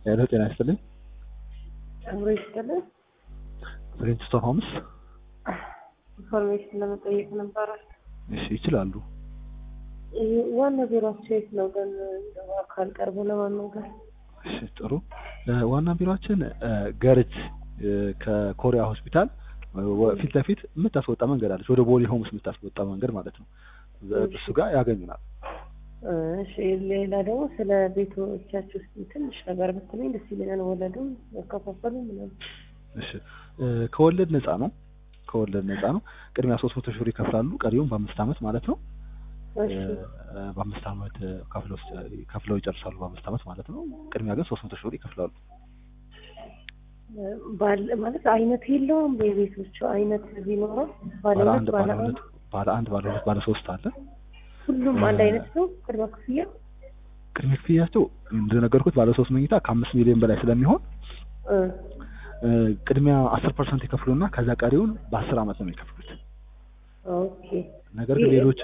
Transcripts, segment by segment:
ሄሎ ጤና ይስጥልኝ። አብሮ ይስጥልን። ፕሪንስቶን ሆምስ። ኢንፎርሜሽን ለመጠየቅ ነበረ። እሺ ይችላሉ። ይሄ ዋና ቢሮአቸው የት ነው ግን? እንደው አካል ቀርቦ ለማናገር እሺ ጥሩ። እ፣ ዋና ቢሮአችን እ፣ ገርጅ እ፣ ከኮሪያ ሆስፒታል ወ- ፊት ለፊት የምታስወጣ መንገድ አለች፣ ወደ ቦሌ ሆምስ የምታስወጣ መንገድ ማለት ነው። በ- እሱ ጋር ያገኙናል። እሺ። ሌላ ደግሞ ስለ ቤቶቻችሁ ውስጥ ትንሽ ነገር ብትለኝ ደስ ይለኛል። ወለዱም ያከፋፈሉ ምናምን። እሺ እ፣ ከወለድ ነፃ ነው። ከወለድ ነፃ ነው። ቅድሚያ ሶስት መቶ ሺህ ብር ይከፍላሉ። ቀሪውን በአምስት ዓመት ማለት ነው። እሺ እ፣ በአምስት ዓመት እ፣ ከፍለው ከፍለው ይጨርሳሉ። በአምስት ዓመት ማለት ነው። ቅድሚያ ግን ሶስት መቶ ሺህ ብር ይከፍላሉ። ባለ ማለት አይነት የለውም። የቤቶቹ አይነት ቢኖረው ባለ ባለ ሁለት አንድ ባለ ባለ አንድ ሁለት ባለ አንድ ባለ ሁለት ባለ ሶስት አለ። ሁሉም አንድ አይነት ነው። ቅድመ ክፍያ ቅድመ ክፍያቸው እንደነገርኩት ባለ ሶስት መኝታ ከአምስት ሚሊዮን በላይ ስለሚሆን እ፣ እ፣ ቅድሚያ አስር ፐርሰንት ይከፍሉና ከዛ ቀሪውን በአስር ዓመት ነው የሚከፍሉት። ኦኬ ነገር ግን ይህ- ሌሎች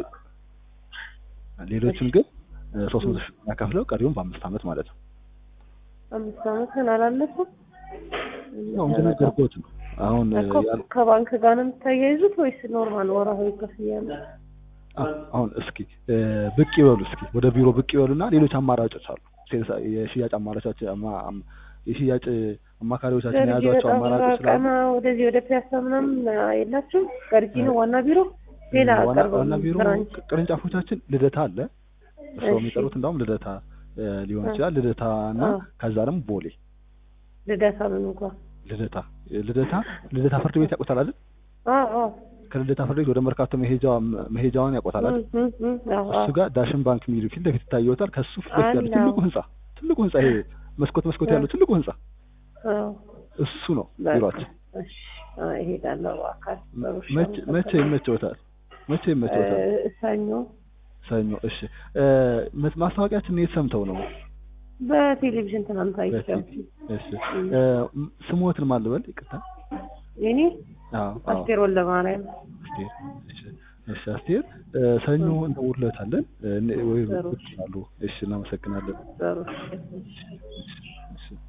ሌሎችን ግን ሶስት መቶ ሺህ ያከፍለው ቀሪውን በአምስት ዓመት ማለት ነው። አምስት ዓመትን አላለፈም። ያው እንደነገርኩት ነው። አሁን እ፣ እኮ ያል- ከባንክ ጋር ነው የምታያይዙት ወይስ ኖርማል ወርሃዊ ክፍያ ነው? አ- አሁን እስኪ እ፣ ብቅ ይበሉ እስኪ ወደ ቢሮ ብቅ ይበሉና ሌሎች አማራጮች አሉ። ሴልስ የሽያጭ አማራጮች አማ- አም- የሽያጭ አማካሪዎቻችን ገርጂ የያዟቸው በጣም አማራጮች ስላሉ ራቀና ወደዚህ ወደ ፒያሳ ምናምን የላችሁም? ገርጂ ነው ዋና ቢሮ። ሌላ ዋና ቅርብ ዋና ቢሮ ብራንች ቅርንጫፎቻችን ልደታ አለ። እርስዎ እሺ። የሚጠሩት እንዳውም ልደታ እ፣ ሊሆን እ። ይችላል። ልደታ እና አ። ከዛ ደግሞ ቦሌ ልደታ ምን እንኳን ልደታ ልደታ ልደታ ፍርድ ቤት ያውቁታል አይደል? አዎ አዎ ከልደታ ፍርድ ቤት ወደ መርካቶ መሄጃዋ መሄጃዋን ያውቁታል አይደል? እ፣ እ፣ እ፣ አዎ እሱ አዎ ጋር ዳሽን ባንክ የሚል ፊት ለፊት ይታየዎታል። ከሱ ፊት ለፊት ያለው አለ። ትልቁ ህንጻ ትልቁ ህንጻ ይሄ መስኮት መስኮት እ። ያለው ትልቁ ህንጻ አዎ እሱ ነው በቃ። ቢሮአችን። እሺ አዎ፣ እሄዳለሁ በአካል በውሻ መቼ መቼ ይመቸዎታል? መቼ ይመቸዎታል? እ፣ ሰኞ ሰኞ። እሺ እ፣ መ- ማስታወቂያችን የት ሰምተው ነው? በቴሌቪዥን ትናንት አይቼው በቲቪ። እሺ እ፣ ም- ስሞትን ማን ልበል? ይቅርታ። የኔ አዎ አዎ አስቴር ወልደ ማርያም አስቴር። እሺ እሺ አስቴር እ፣ ሰኞ እንደውልለታለን እ፣ ወይ ጥሩ። ብቅ ይላሉ። እሺ እናመሰግናለን። ጥሩ እሺ